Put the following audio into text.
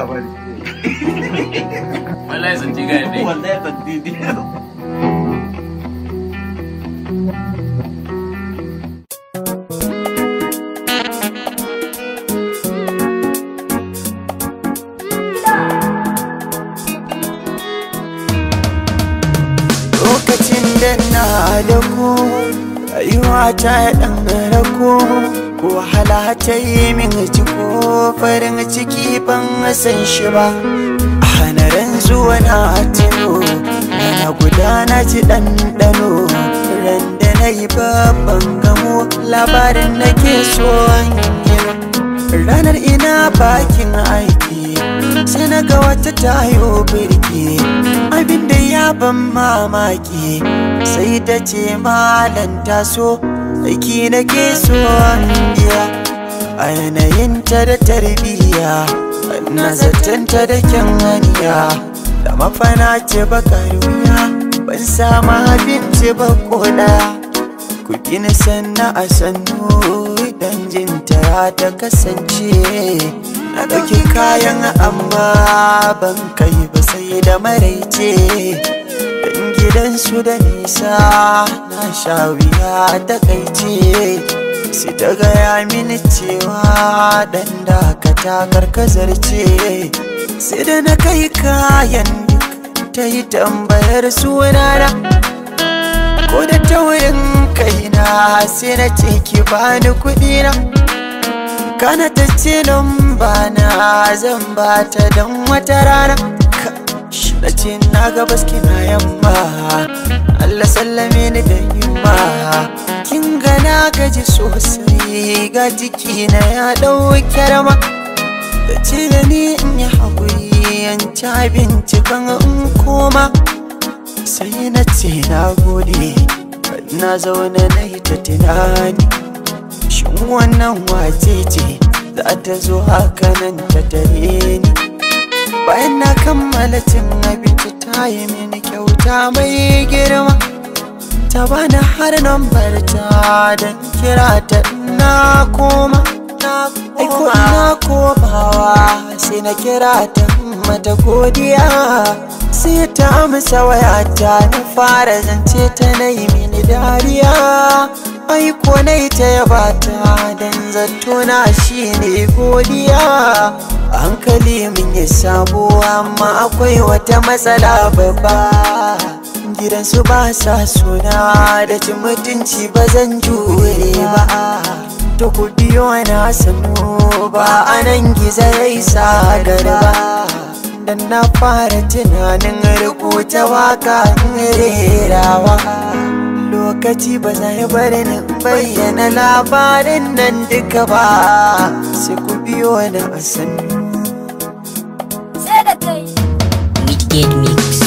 labari wallahi sun ci gaya ne wallahi ban didi lokacin da na da ku rayuwa ta ɗan rako ko wahala ta yi min ciko farin ciki ban san shi ba a hanarin zuwa na tino na gudana ji ɗanɗano ran da na yi babban gamo labarin na ke so ranar ina bakin aiki sai na ga wata tayo birki abinda ya ban mamaki sai ta ce malan taso aiki na ke so biya a yanayinta da tarbiyya na zatanta da kyan haniya da mafana ce bakar wuya ban samu abinci ba koda ku gina sanna a sannu idan jinta ta kasance na ɗauki kayan amma ban kai ba sai da maraice dan gidansu da nisa na sha wuya ta kaice sai ta gaya mini cewa dan dakata karkazar ce sai da na kai kayan duk ta yi tambayar sunana ko da taurin kaina sai na ce ki bani kuɗi na kana ta ce ba na zan ba ta don wata rana na ce na ga baski na yamma Allah sallame ni da yamma kin ga na gaji sosai ga jiki na ya ɗauke rama da ce da ni in yi haƙuri yan ci abinci kan in koma sai na ce na gode na zaune na yi ta tunani shin wannan wace ce za ta zo haka nan ta tare ni bayan na kammala cin abinci ta yi mini kyauta mai girma ta bani har nambar ta don kira ta na koma aiko ina komawa sai na kira ta mata godiya sai ta amsa wayata na fara zance ta na yi mini dariya aiko na ta yaba ta dan zato na shi ne godiya hankali min ya sabo amma akwai wata matsala babba gidansu ba sa suna da cin mutunci ba zan jure ba to ku biyo na sanu ba anan gizo ya isa garba dan na fara tunanin rubuta waka rerawa lokaci ba zai bari ni bayyana labarin nan duka ba sai ku biyo na a sannu Midgate Mix.